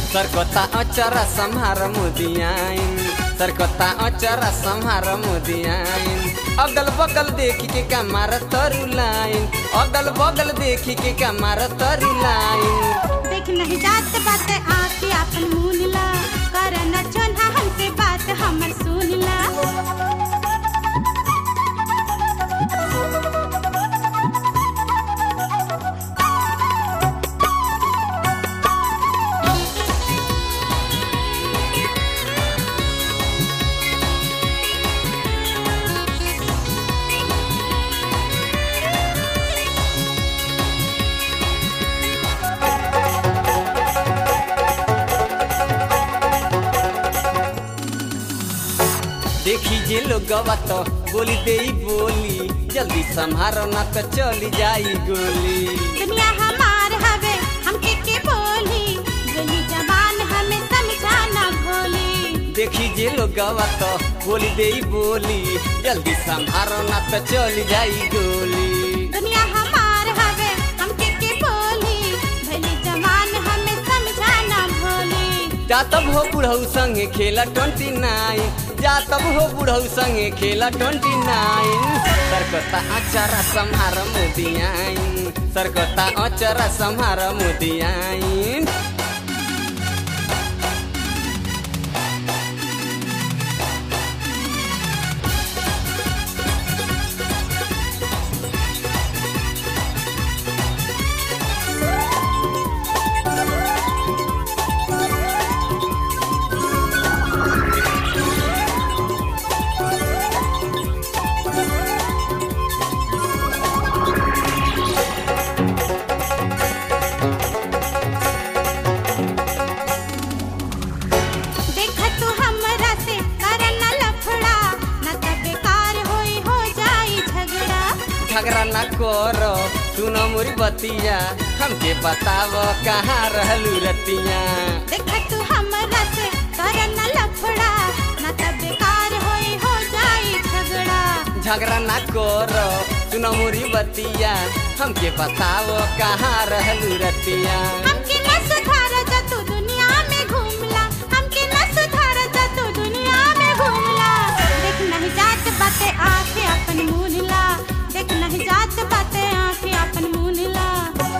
सरकता अचरा सम्हार मुदियाइन सरकता अचरा सम्हार मुदियाइन अगल बगल देखी के कमार तरु लाइन अगल बगल देखी के कमार तरु लाइन देख नहीं जात बात आके आपन मुनला कर न चोन्हा हमसे बात हमर सुनला देखी जे लोगवा तो बोली दे बोली जल्दी संभारो ना तो चली जाई गोली दुनिया हमार हवे हमके के बोली बोली जबान हमें समझाना भोली देखी जे लोगवा तो बोली दे बोली जल्दी संभारो ना तो चली जाई गोली दुनिया हमार हवे हमके के बोली भली जबान हमें समझाना भोली जा तब हो बुढ़ऊ संगे खेला ट्वेंटी नाइन जा तब हो बुढ़ऊ संगे खेला ट्वेंटी नाइन सरकता अचरा संहार मुदियाइन सरकता अचरा संहार मुदियाइन देख तू हमरा से कर न लफड़ा न त बेकार होई हो जाई झगड़ा झगड़ा ना करो सुनो मोरी बतिया हमके बताव कहाँ रहलू रतिया देख तू हमरा से कर न लफड़ा न त बेकार होई हो जाई झगड़ा झगड़ा ना करो सुनो मोरी बतिया हमके बताव कहाँ रहलू रतिया हमके न सुधार जा तू दुनिया में घूमला हमके न सुधार जा तू दुनिया में घूमला देख नहीं जात बाते आके अपन मुनला देख नहीं जात बाते आके अपन मुनला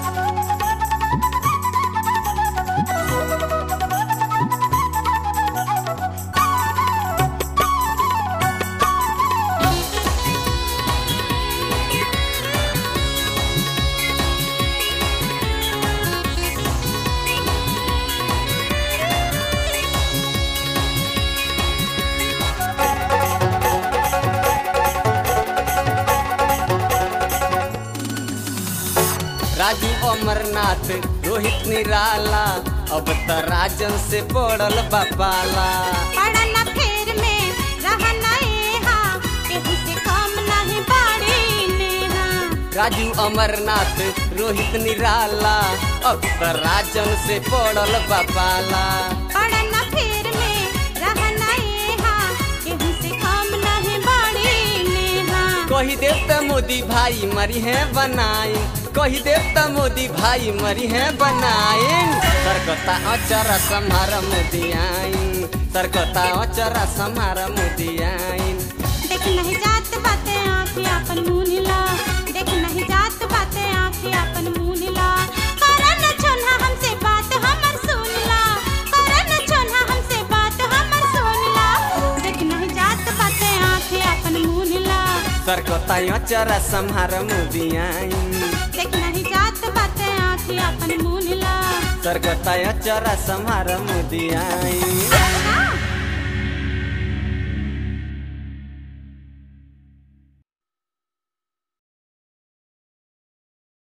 राजू अमरनाथ रोहित निराला अब त राजन से पड़ल बापाला पड़ा न फेर में रहा नएहा केहू से कम नहीं बाड़ी नेहा राजू अमरनाथ रोहित निराला अब त राजन से पड़ल बापाला पड़ा न फेर में रहा नएहा केहू से कम नहीं बाड़ी नेहा कही देव त मोदी भाई मरी है बनाई कही देव त मोदी भाई मरी है बनाइन सरकता अचरा सम्हार मुदियाइन सरकता अचरा सम्हार मुदियाइन देख नहीं जात बाते आँखें अपन मुनला देख नहीं जात बाते आँखें अपन मुनला करन छोन्हा हमसे बात हमर सुनला करन छोन्हा हमसे बात हमर सुनला देख नहीं जात बाते आँखें अपन मुनला सरकता अचरा सम्हार मुदियाइन देख नहीं जात बाते आँखें अपन मुनला सरकता अचरा सम्हार मुदियाइन